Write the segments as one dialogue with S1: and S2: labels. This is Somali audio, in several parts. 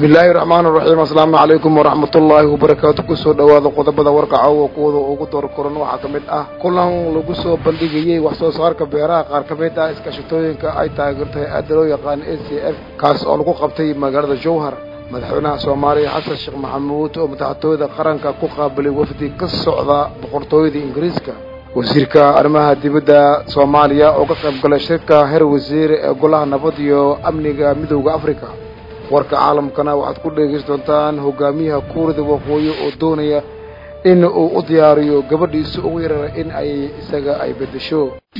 S1: bismillaahi raxmaan raxiim asalaamu calaykum waraxmatullaahi wabarakaatu kusoo dhowaada qodobada warka caawa kuwada ugu door koran waxaa ka mid ah kulan lagu soo bandhigayey wax soo saarka beeraha qaar ka mid ah iskaashatooyinka ay taageerto hay-adda loo yaqaan a c f kaas oo lagu qabtay magaalada jowhar madaxweynaha soomaaliya xasan sheekh maxamuud oo madaxtooyada qaranka ku qaabilay wafdi ka socda boqortooyada ingiriiska wasiirka arrimaha dibadda soomaaliya oo ka qayb galay shirka heer wasiir ee golaha nabad iyo amniga midooda africa warka caalamkana waxaad ku dhegaysan doontaan hogaamiyaha kuurida waqooyi oo doonaya in uu u diyaariyo gabadhiisa ugu yarara in ay isaga ay beddesho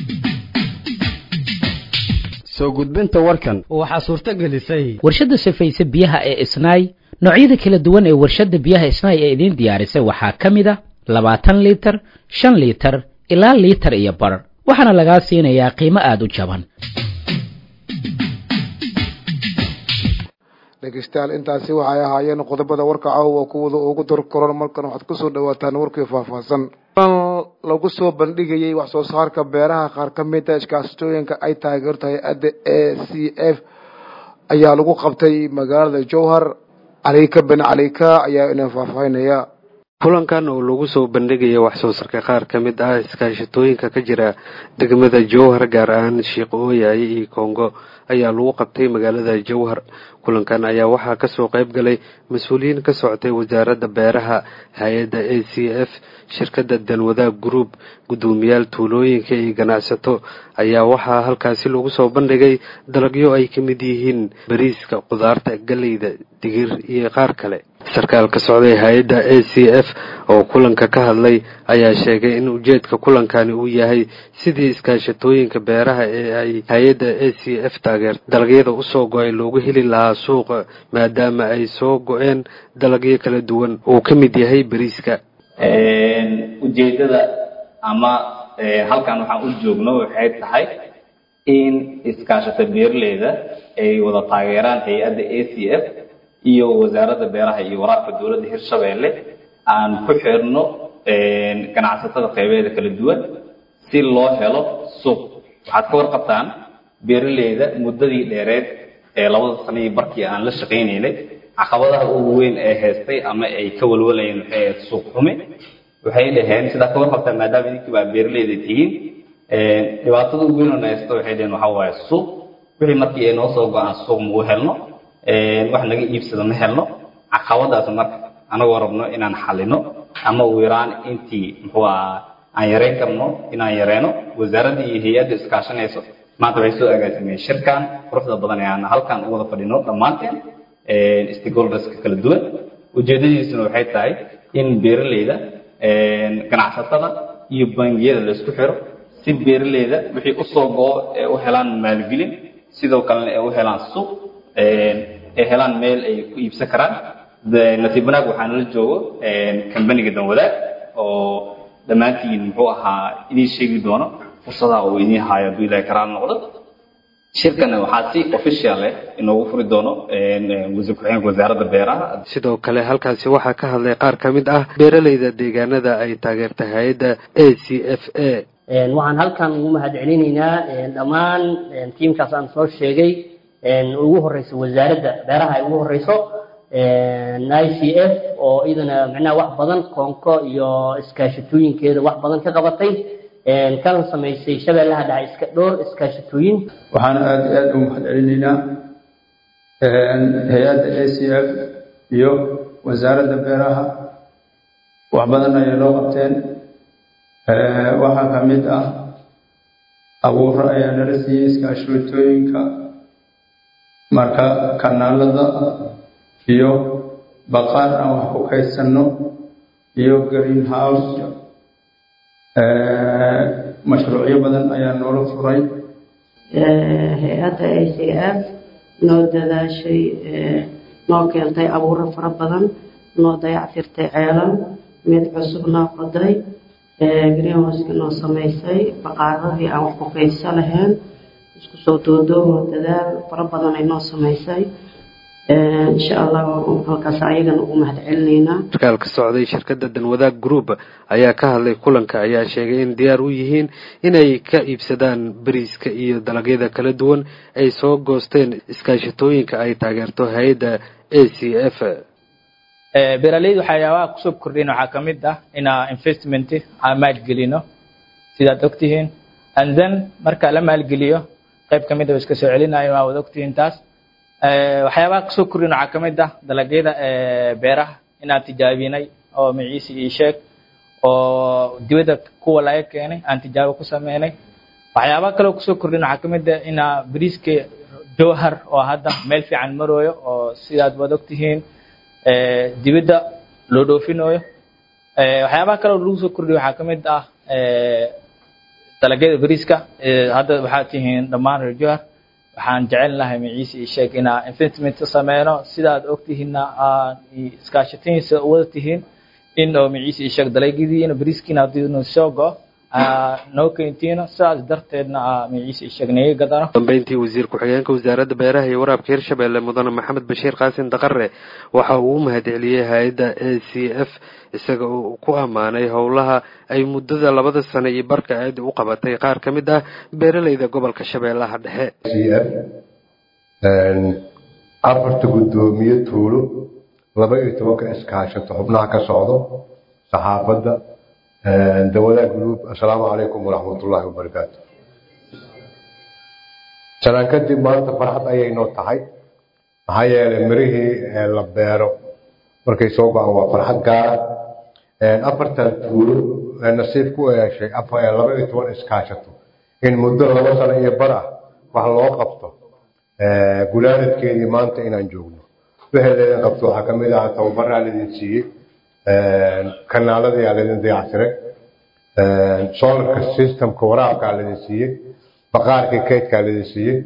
S2: soo gudbinta warkan
S3: waxaa suurto gelisay
S4: warshadda safayse biyaha ee isnaay noocyada kala duwan ee warshadda biyaha isnaay ee idiin diyaarisay waxaa ka mid a labaatan liitar shan liitar ilaa liitar iyo bar waxaana lagaa siinayaa qiimo aada u jaban
S1: dhegeystayaal intaasi waxay ahaayeen qodobada warka caawa kuwada ugu dar koran markan waxaad kusoo dhawaataan warkii faahfaahsan lagu soo bandhigayey wax soo saarka beeraha qaar ka mid a iskaasatooyinka ay taageerto hay-adda a c f ayaa lagu qabtay magaalada jowhar calika ben calika ayaa inaan faahfaahinaya
S5: kulankan oo lagu soo bandhigaya wax soo sarka qaar ka mid ah iskaashatooyinka ka jira degmada jowhar gaar ahaan sheekh ooyaye iyo kongo ayaa lagu qabtay magaalada jowhar kulankan ayaa waxaa kasoo qayb galay mas-uuliyiin ka socotay wasaaradda beeraha hay-adda a c f shirkadda danwadaag group guddoomiyaal tuulooyinka iyo ganacsato ayaa waxaa halkaasi lagu soo bandhigay dalagyo ay ka mid yihiin bariiska qudaarta galeyda digir iyo qaar kale sarkaal ka socday hay-adda a c f oo kulanka ka hadlay ayaa sheegay in ujeedka kulankani uu yahay sidii iskaashatooyinka beeraha ee ay hay-adda a c f taageerto dalagyada usoo go-ay loogu heli lahaa suuqa maadaama ay soo go-een dalagyo kala duwan uu ka mid yahay bariiska
S6: ujeedada ama halkan waxaan u joogno waxay tahay in iskaashata beeraleyda ay wada taageeraan hay-adda a c f iyo wasaaradda beeraha iyo waraabka dowladda hirshabeelle aan ku xirno ganacsatada qeybeeda kala duwan si loo helo suuq waxaad ka warqabtaan beeraleyda muddadii dheereed ee labada sanadii barkii aan la shaqaynaynay caqabadaha ugu weyn ee haystay ama ay ka walwalayeen waxay ahayd suuq xumi waxay dhaheen sidaa ka warqabtaan maadaama idinkii baa beeraleyda tihiin dhibaatada ugu weyn oo na haysto waxay dhaheen waxaa waaye suuq wixii markii ay noo soo go-aan suuq magu helno wax naga iibsado ma helno caqabadaas marka anagoo rabno inaan xalino ama ugu yaraan intii muxuu aha aan yareyn karno inaan yareeno wasaaradda iyo hay-adda iskaashanayso maanta waxay soo agaasimeen shirkan quruxda badan ee aan halkan u wada fadhino dhammaanteen stakeholderska kala duwan ujeedadiisuna waxay tahay in beeraleyda ganacsatada iyo bangiyada la isku xiro si beeraleyda wixii usoo go-o ee u helaan maalgelin sidoo kalena ee u helaan suuq ay helaan meel ay ku iibsan karaan nasiib wanaag waxaana la joogo kambaniga danwadaag oo dhammaantiin muxuu ahaa idiin sheegi doono fursadaha uu idiin haayo hadduu ilahay karaal noqdo shirkana waxaa si official eh inoogu furi doono wasiir ku-xigeenka wasaaradda beeraha
S5: sidoo kale halkaasi waxaa ka hadlay qaar ka mid ah beeraleyda deegaanada ay taageertay hay-adda a c f a
S7: waxaan halkan ugu mahad celinaynaa dhammaan tiimkaas aan soo sheegay ugu horeyso wasaaradda beeraha ay ugu horeyso i c f oo iyadana micnaha wax badan koonko iyo iskaashatooyinkeeda wax badan ka qabatay kana samaysay shabeellaha dhaca iska dhowr iskaashatooyin
S8: waxaan aada iyo aada u mahad celinaynaa hay-adda a c f iyo wasaaradda beeraha wax badan ayay loo qabteen waxaa ka mid ah abuuro ayaa nala siiyey iskaashatooyinka marka kanaalada iyo baqaar aan wax ku kaydsanno iyo green house mashruucyo badan ayaa noola furay
S9: hay-adda a c f noo dadaashay noo keentay abuuro fara badan noo dayactirtay ceelan mid cusub noo qoday greenhouseka noo samaysay baqaaradii aan wax ku kaydsa lahayn isku soo doodoomo dadaal fara badan ay noo samaysay insha allah halkaas ayagana ugu mahad celinaynaa
S5: sarkaal ka socday shirkadda danwadaag group ayaa ka hadlay kulanka ayaa sheegay in diyaar u yihiin inay ka iibsadaan bariiska iyo dalagyada kala duwan ay soo goosteen iskaashatooyinka ay taageerto hay-adda a c f
S3: beeraleyda waxyaabaha kusoo kordhin waxaa ka mid ah inaa investment aan maalgelino sidaad ogtihiin and then marka la maalgeliyo qayb ka mid a iska soo celinayo waa wada ogtihiin taas waxyaabaha kusoo kordhin waxaa ka mid ah dalagyada beeraha inaan tijaabinay oo maciisi ii sheeg oo dibadda kuwa laga keenay aan tijaabo ku sameynay waxyaabaha kaloo kusoo kordhin waxaa ka mid ah inaa bariiska jowhar oo hadda meel fiican marooyo oo sidaad wada ogtihiin dibadda loo dhoofinayo waxyaabaha kaloo lagu soo kordhiyo waxaa ka mid ah dalagyada bariiska hadda waxaad tihiin dhammaan reer jowhar waxaan jecel lahay maciise ii sheeg inaa investment sameyno sidaad ogtihiinna aan iskaashatadiisa wada tihiin in oo maciise ii sheeg dalagyadiina bariiskiina haddii nu soo go noo keentiino sidaas darteedna maciise ii sheeg naga gadano
S5: dambeyntii wasiir ku-xigeenka wasaaradda beeraha iyo waraabka hirshabelle mudane maxamed bashiir qaasin daqare waxa uu u mahadceliyey hay-adda a c f isaga uu ku ammaanay howlaha ay muddada labada sano iyo barka aada u qabatay qaar ka mid ah beeraleyda gobolka shabeellaha dhexe
S10: afarta guddoomiye tuulo laba iyo tobanka iskaashato xubnaha ka socdo saxaafadda dawadaha guluub assalaamu calaykum waraxmatullaahi wabarakaatu sanaan kadib maanta farxad ayay noo tahay maxaa yeelay mirihii la beero markay soo go-aan waa farxad gaara afartan tuulo nasiib ku yeeshay laba iyo toban iskaashato in muddo laba sano iyo bar ah wax loo qabto gulaanadkeedii maanta inaan joogno wixii laydin qabto waxaa kamid ah tababaraa laydin siiyey kanaaladayaa laydin dayactiray solarka systemka waraabkaa laydin siiyey baqaarkii kaydkaa laydin siiyey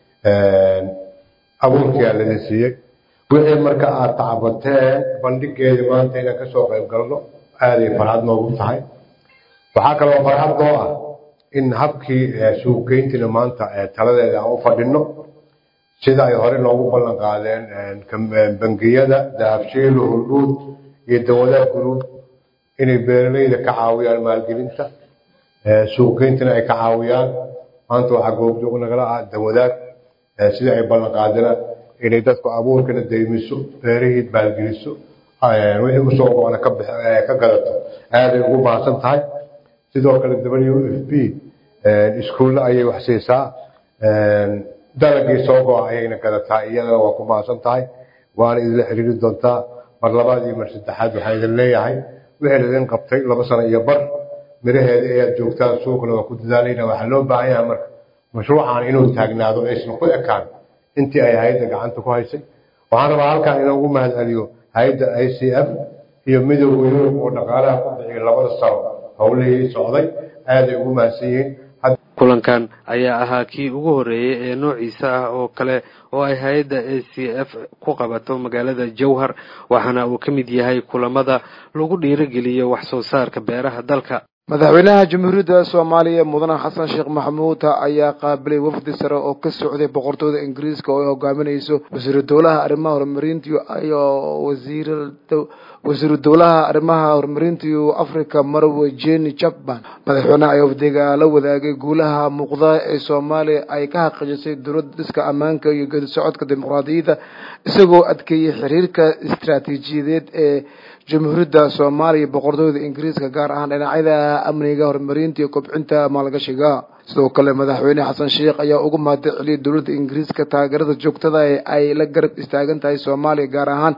S10: abuurkiyaa laydin siiyey wixii marka aad tacabateen bandhigeedii maanta inaan kasoo qayb galno aaday farxad noogu tahay waxaa kaloo farxad noo ah in habkii suuqgeyntina maanta taladeeda aan u fadhino sida ay hore noogu ballan qaadeen bangiyada dahabshiil hurdhuud iyo dawadaha guluub inay beeraleyda ka caawiyaan maalgelinta suuqgeyntana ay ka caawiyaan maanta waxaa goobjoog nagala ah dawadaag sida ay ballan qaadeen inay dadku abuurkana daymiso beerihii maalgeliso wixii usoo go-ana ka gadato aaday ugu mahadsan tahay sidoo kale w f b iskuulle ayay wax siisaa dalagii soo go-a ayayna gadataa iyadana waa ku mahadsan tahay waana idinla xiriiri doontaa mar labaad iyo mar saddexaad waxaan idin leeyahay wixii laidin qabtay laba sano iyo bar miraheeda ayaad joogtaan suuqna waa ku dadaalayna waxaa loo baahan yahay marka mashruucan inuu taagnaado aysan ku ekaan intii ay hay-adda gacanta ku haysay waxaan rabaa halkan inoogu mahad celiyo hay-adda i c f iyo midowga yurub oo dhaqaalaha ku bixiyay labada sano howlihii socday aaday ugu mahadsan yihiin
S5: kulankan ayaa ahaa kii ugu horreeyey ee noociisa ah oo kale oo ay hay-adda a c f ku qabato magaalada jowhar waxaana uu ka mid yahay kulamada lagu dhiirogeliyo wax soo saarka beeraha dalka
S1: madaxweynaha jamhuuriyadda soomaaliya mudane xasan sheekh maxamuud ayaa qaabilay wafdi sare oo ka socday boqortooyda ingiriiska oo ay hogaaminayso wasiiru dowlaha arrimaha horumarinta iyo wasiir wasiiru dowlaha arrimaha horumarinta africa marwe jeni chapman madaxweynaha ayaa wafdiga la wadaagay guulaha muuqda ee soomaaliya ay ka xaqiijisay dowladda dhiska ammaanka iyo geedi socodka dimuqraadiyadda isagoo adkeeyey xiriirka istaraatiijiyadeed ee jamhuuriyadda soomaaliya boqortooyda ingiriiska gaar ahaan dhinacyada amniga horumarinta iyo kobcinta maalgashiga sidoo kale madaxweyne xasan sheekh ayaa ugu mahad celiyay dowladda ingiriiska taageerada joogtada ee ay la garab istaagan tahay soomaaliya gaar ahaan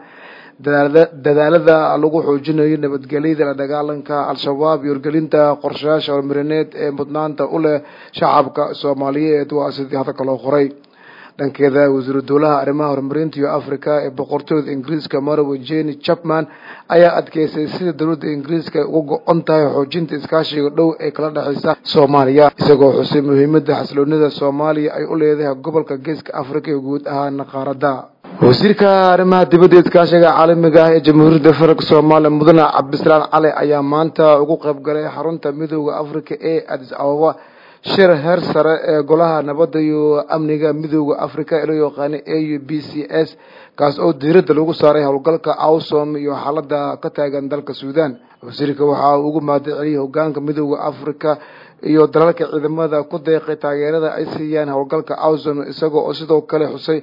S1: dadaalada lagu xoojinayo nabadgelyada la dagaalanka al-shabaab iyo horgelinta qorshayaasha horumarineed ee mudnaanta u leh shacabka soomaaliyeed waa sidii hadalka loo qoray dhankeeda wasiiru dowlaha arrimaha horumarinta iyo africa ee boqortooyda ingiriiska marwe jeni chapman ayaa adkeysay sida dowladda ingiriiska ay uga go-on tahay xoojinta iskaashiga dhow ee kala dhexeysa soomaaliya isagoo xusay muhiimada xasiloonida soomaaliya ay u leedahay gobolka geeska africa iyo guud ahaan qaaradda wasiirka arrimaha dibadda iskaashiga caalamiga ah ee jamhuuriyadda federaalk soomaaliya mudane cabdisalaan cali ayaa maanta ugu qayb galay xarunta midooda africa ee adis ababa shir heer sare ee golaha nabadda iyo amniga midooda africa ee loo yaqaana a u b c s kaas oo diiradda lagu saaray howlgalka awsom iyo xaalada ka taagan dalka suudan wasiirka waxa uu ugu mahad celiyay hogaanka midooda africa iyo dalalka ciidamada ku deeqay taageerada ay siiyaan howlgalka awsom isagoo oo sidoo kale xusay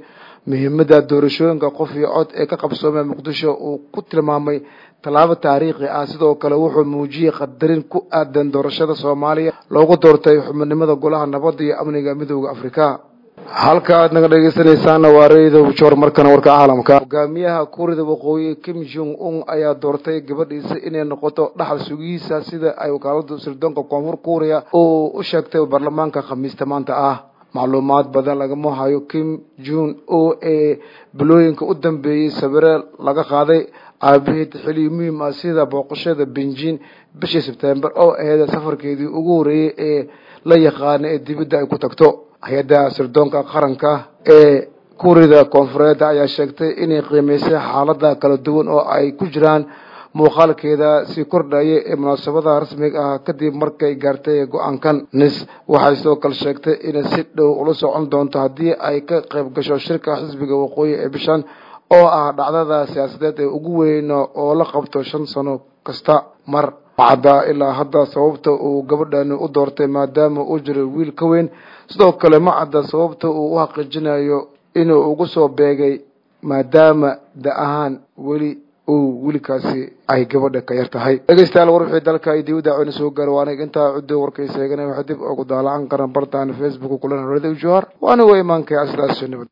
S1: muhiimadda doorashooyinka qof iyo cod ee ka qabsoomay muqdisho uu ku tilmaamay tallaabo taariikhi ah sidoo kale wuxuu muujiyey qadarin ku aadan doorashada soomaaliya loogu doortay xubinimada golaha nabadda iyo amniga midooda afrika halka aad naga dhegeysanaysaana waa reedow joor markana warka caalamka hogaamiyaha kuurida waqooyi kim jong un ayaa doortay gabadhiisa inay noqoto dhaxal sugihiisa sida ay wakaalada sirdoonka koonfur kuuriya uu u sheegtay baarlamaanka khamiista maanta ah macluumaad badan lagama hayo kim jun o ee bilooyinka u dambeeyey sawire laga qaaday aabaheed xili muhiim ah sida booqashada benjin bishii sebtembar oo aheyd safarkeedii ugu horreeyey ee la yaqaana ee dibadda ay ku tagto hay-adda sirdoonka qaranka ee kuurida koonfureed ayaa sheegtay inay qiimeysay xaalada kala duwan oo ay ku jiraan muuqaalkeeda sii kordhaya ee munaasabada rasmiga ah kadib markay gaartay go-aankan nis waxay sidoo kale sheegtay inay si dhow ula socon doonto haddii ay ka qayb gasho shirka xisbiga waqooyi ee bishan oo ah dhacdada siyaasadeed ee ugu weyn oo la qabto shan sano kasta mar cadda ilaa hadda sababta uu gabadhani u doortay maadaama uu jiray wiil ka weyn sidoo kale ma cadda sababta uu u xaqiijinayo inuu ugu soo beegay maadaama da ahaan weli uu wiilkaasi ay gabadha ka yar tahay dhegeystayaal war wixii dalka iyo dibadda cawna soo gaaro waa aniga intaa cuddo warkaysa eegana waxaa dib ugu daalacan karan bartaan facebook kulan horada ujohar waa anigoo imaankay asidaas nabad